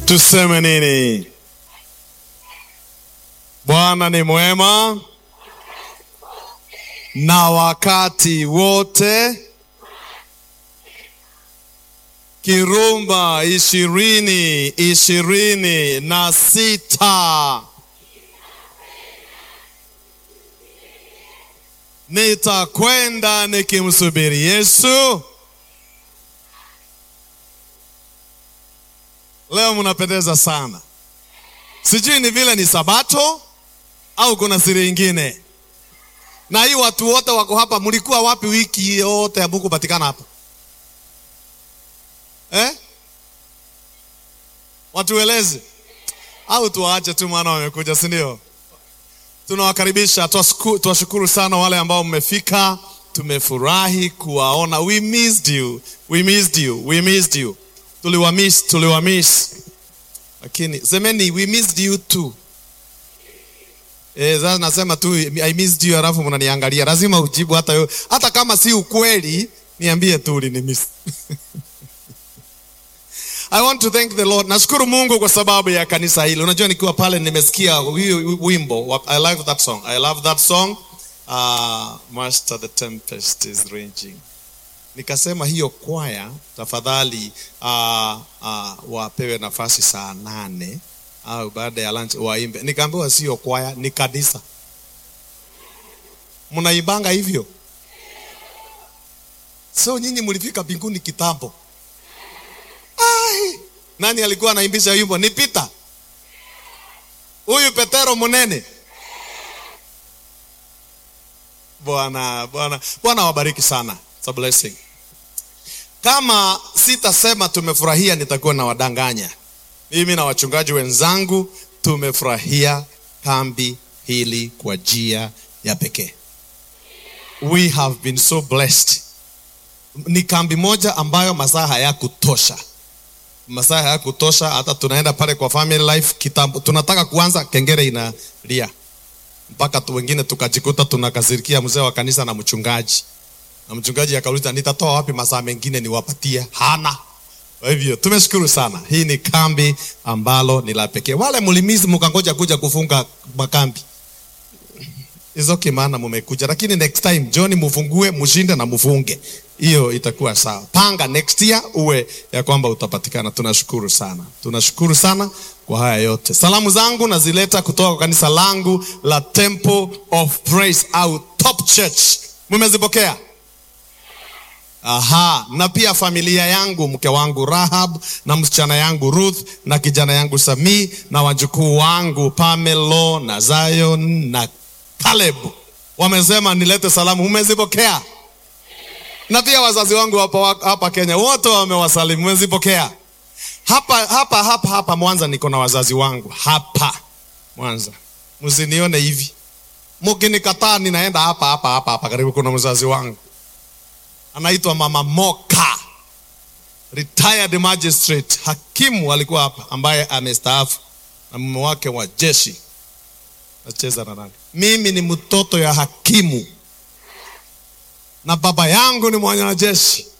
Tuseme nini? Bwana ni mwema na wakati wote. Kirumba ishirini ishirini na sita. Nitakwenda nikimsubiri Yesu. Leo mnapendeza sana. Sijui ni vile ni Sabato au kuna siri ingine. Na hii watu wote wako hapa, mlikuwa wapi wiki yote ya Mungu patikana hapa eh? Watueleze au tuwaache tu, maana wamekuja, si ndio? Tunawakaribisha, tuwashukuru sana wale ambao mmefika. Tumefurahi kuwaona. We missed you, we missed you, we missed you. Tuliwamiss, tuliwamiss, lakini semeni we missed you too. Eh, sasa nasema tu I missed you, alafu mnaniangalia, lazima ujibu hata yo, hata kama si ukweli, niambie tu ulinimiss. I want to thank the Lord. Nashukuru Mungu kwa sababu ya kanisa hili. Unajua nikiwa pale nimesikia wimbo. I love that song. I love that song. Uh, Master the tempest is raging. Nikasema hiyo kwaya tafadhali, uh, uh, wapewe nafasi saa nane au baada ya lunch waimbe. Nikaambiwa sio kwaya, ni kanisa. Mnaibanga hivyo? So nyinyi mlifika mbinguni kitambo. Ai, nani alikuwa anaimbisha wimbo? Ni Peter huyu Petero Munene. Bwana Bwana Bwana wabariki sana. It's a blessing. Kama sitasema tumefurahia, nitakuwa na wadanganya. Mimi na wachungaji wenzangu tumefurahia kambi hili kwa njia ya pekee. We have been so blessed. Ni kambi moja ambayo masaa hayakutosha masaa hayakutosha, hata tunaenda pale kwa family life kitambo, tunataka kuanza, kengele inalia mpaka tu wengine tukajikuta tunakasirikia mzee wa kanisa na mchungaji, na mchungaji akauliza nitatoa wapi masaa mengine niwapatie? Hana. Kwa hivyo tumeshukuru sana, hii ni kambi ambalo ni la pekee. Wale mlimizi mkangoja kuja kufunga makambi is okay, maana mumekuja, lakini next time John mufungue, mushinde na mufunge hiyo itakuwa sawa. Panga next year uwe ya kwamba utapatikana. Tunashukuru sana, tunashukuru sana kwa haya yote. Salamu zangu nazileta kutoka kwa kanisa langu la Temple of Praise au Top Church. Mumezipokea? Aha, na pia familia yangu, mke wangu Rahab na msichana yangu Ruth na kijana yangu Samii na wajukuu wangu Pamelo na Zion na Caleb wamesema nilete salamu. Umezipokea? na pia wazazi wangu hapa, hapa Kenya wote wamewasalimu, mwezipokea? Hapa hapa hapa hapa Mwanza niko na wazazi wangu hapa Mwanza, msinione hivi, mkinikataa ninaenda hapa hapa hapa hapa karibu. Kuna mzazi wangu anaitwa Mama Moka, retired magistrate, hakimu alikuwa hapa, ambaye amestaafu na mume wake wa jeshi. Nacheza na nani? Mimi ni mtoto ya hakimu na baba yangu ni mwanajeshi.